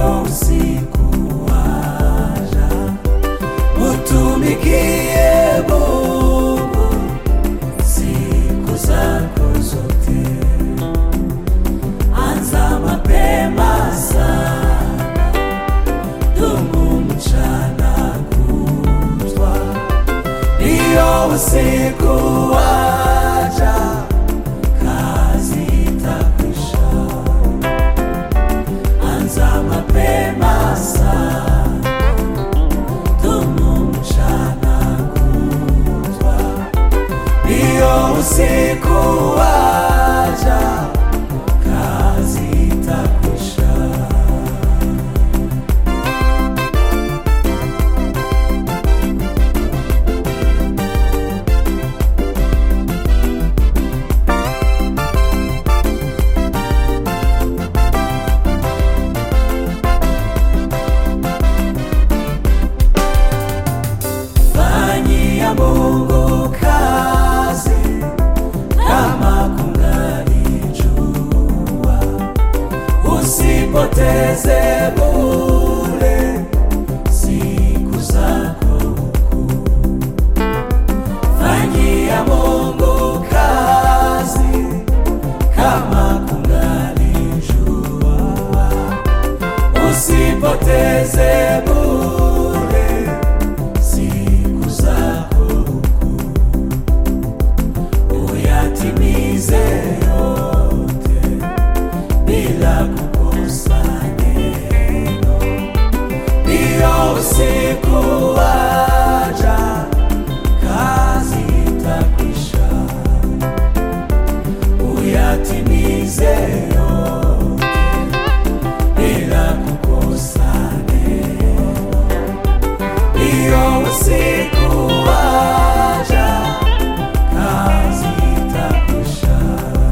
ndiyo usiku waja, utumikie Mungu siku zako zote. Anza mapema sana, dumu mchana kutwa, ndiyo usiku waja, kazi itakwisha. Anza mapema sana, dumu mchana kutwa, ndiyo usiku waja, kazi itakwisha. Fanyia Mungu kazi kama kungali jua, usipoteze bure siku zako huku. Fanyia Mungu kazi kama kungali jua, usipoteze bure siku zako huku, uyatimize yote bila kukosa neno. Ndiyo usiku waja, kazi itakwisha, uyatimize yote bila kukosa neno. Ndiyo usiku waja, kazi itakwisha.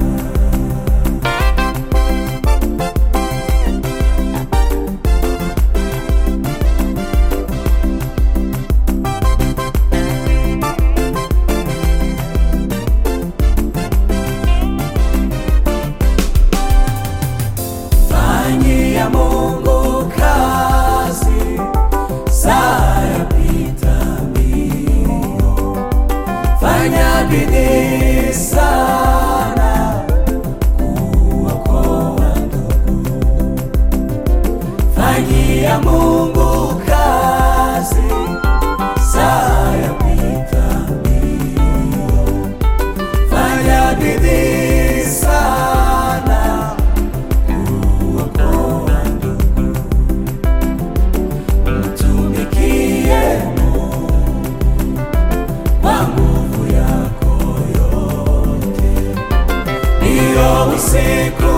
Fanyia Mungu kazi, saa yapita mbio. Fanya bidii sana kuokoa ndugu. Fanyia Mungu kazi, saa yapita mbio. Fanya bidii sana kuokoa ndugu. Mtumikie Mungu kwa nguvu yako yote, ndiyo usiku